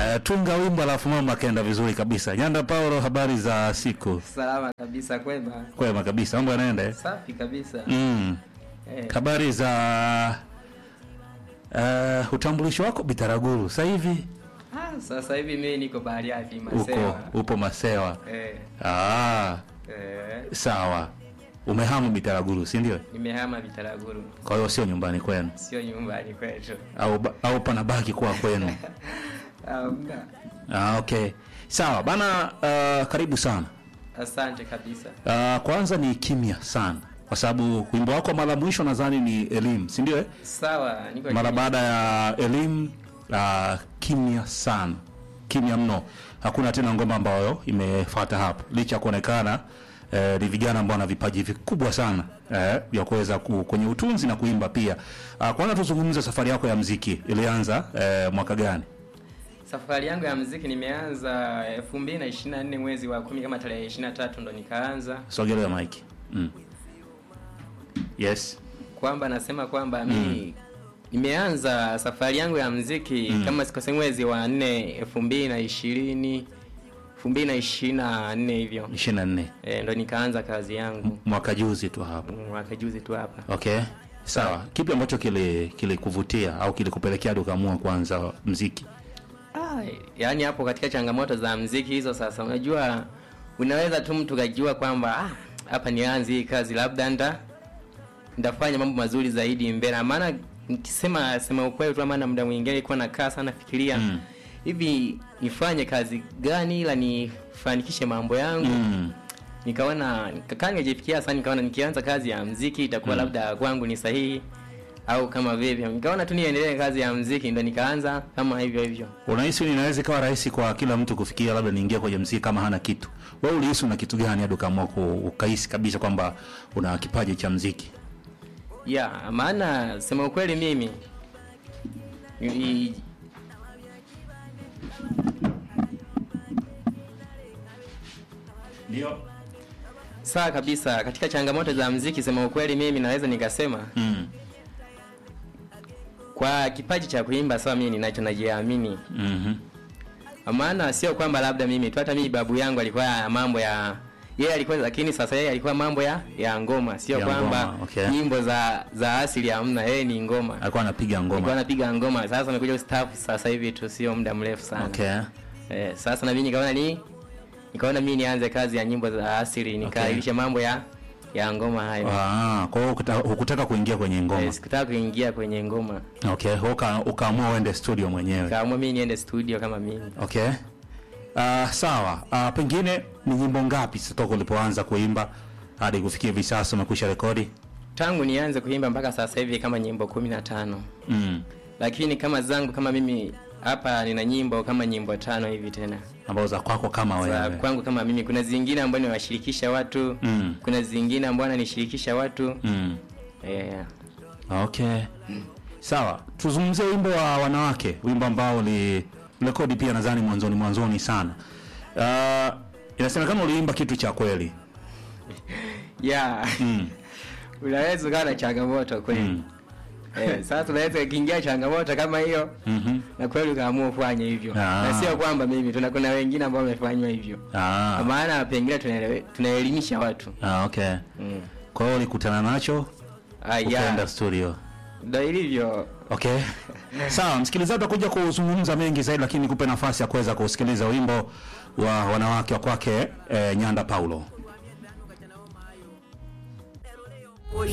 Uh, tunga wimbo alafu mambo akaenda vizuri kabisa. Nyanda Paulo, habari za siku? Salama kabisa, kwema. Kwema kabisa, mambo yanaenda eh? Safi kabisa. Mm. Eh, Habari za uh, utambulisho wako Bitaraguru sasa hivi ah, sasa hivi mimi niko Bariadi uko Masewa. upo Masewa. Eh, Ah, eh, sawa. Umehamu Bitaraguru, si ndio? nimehama Bitaraguru, Kwa hiyo sio nyumbani kwenu sio nyumbani kwetu. au ba- au panabaki kuwa kwenu? Hamna. Ah, okay. Sawa bana, uh, karibu sana. Asante kabisa. Uh, kwanza ni kimya sana kwa sababu wimbo wako mara mwisho nadhani ni elimu, si ndio? eh? Sawa, niko Mara chini. baada ya elimu uh, kimya sana, kimya mno, hakuna tena ngoma ambayo imefuata hapo, licha ya kuonekana eh, ni vijana ambao wana vipaji vikubwa sana eh, vya kuweza ku, kwenye utunzi na kuimba pia. Uh, kwanza tuzungumze safari yako ya mziki ilianza eh, mwaka gani? Safari yangu ya muziki nimeanza 2024 mwezi wa kumi kama tarehe 23 ndo nikaanza Sogelea mike. Mm. Yes. kwamba nasema kwamba mimi nimeanza safari yangu ya mziki kama sikose mwezi wa 4 elfu mbili na ishirini elfu mbili na ishirini na nne hivyo 24 e, ndo nikaanza kazi yangu mwaka juzi tu hapo. mwaka juzi tu hapa Okay, sawa. Kipi ambacho kili kilikuvutia au kilikupelekea hadi ukaamua kuanza mziki? ah, yaani hapo katika changamoto za mziki hizo sasa unajua unaweza tu mtu kajua kwamba ah, hapa nianze hii kazi labda nda ndafanya mambo mazuri zaidi mbele maana nikisema sema ukweli tu maana muda mwingine ilikuwa nakaa sana fikiria Mm. hivi nifanye kazi gani ila nifanikishe mambo yangu Mm. nikaona nikakaa nijifikia sana nikaona nikianza kazi ya mziki itakuwa labda kwangu ni sahihi au kama vivyo nikaona tu niendelee kazi ya mziki ndo nikaanza kama hivyo hivyo Unahisi inaweza ikawa rahisi kwa kila mtu kufikia labda niingie kwenye mziki kama hana kitu? Wewe ulihisi una kitu gani hadi ukaamua ku- ukahisi kabisa kwamba una kipaji cha mziki? ya maana sema ukweli mimi i- Ndio. sawa kabisa katika changamoto za mziki sema ukweli mimi naweza nikasema Mm. kwa kipaji cha kuimba sawa mimi ninacho najiamini Mhm. maana sio kwamba labda mimi tu hata mimi babu yangu alikuwa ya mambo ya yeye alikuwa lakini sasa yeye alikuwa mambo ya ya ngoma sio Ya kwamba ngoma, okay. nyimbo za za asili hamna yeye ni ngoma Alikuwa anapiga alikuwa ngoma. anapiga ngoma sasa amekuja ustafu sasa hivi tu sio muda mrefu sana Okay. eh, sasa na mimi nikaona ni nikaona mimi nianze kazi ya nyimbo za asili nikailisha mambo ya ya ngoma hayo Ah, kwa hiyo hukuta- hukutaka kuingia kwenye ngoma. eh, sikutaka kuingia kwenye ngoma Okay, uka ukaamua uende studio mwenyewe. kaamua mimi niende studio kama mimi Okay. Uh, sawa. Uh, pengine ni nyimbo ngapi sasa toka ulipoanza kuimba hadi kufikia hivi sasa umekwisha rekodi? tangu nianze kuimba mpaka sasa hivi kama nyimbo kumi na tano Mm. lakini kama zangu kama mimi hapa nina nyimbo kama nyimbo tano hivi tena Ambazo za kwako kama za wewe. kwangu kama mimi kuna zingine ambayo niwashirikisha watu Mm. kuna zingine ambayo nanishirikisha watu Mm. yeah. Okay. Sawa. Tuzungumzie wimbo wa wanawake, wimbo ambao uli rekodi pia nadhani mwanzoni mwanzoni sana. Uh, inasemekana uliimba kitu cha kweli. yeah. Mm. unaweza ukawa na changamoto kweli Mm. eh, sasa unaweza ukiingia changamoto kama hiyo Mhm. na kweli ukaamua kufanya hivyo Ah. na sio kwamba mimi tuna kuna wengine ambao wamefanywa hivyo Ah. kwa maana pengine tunaelewe- tunaelimisha watu Ah, okay. mm. Kwa hiyo ulikutana nacho ah, ukaenda yeah. studio. ndo ilivyo Okay. Sawa, msikilizaji utakuja kuzungumza mengi zaidi lakini nikupe nafasi ya kuweza kusikiliza wimbo wa wanawake wa kwake eh, Nyanda Paulo.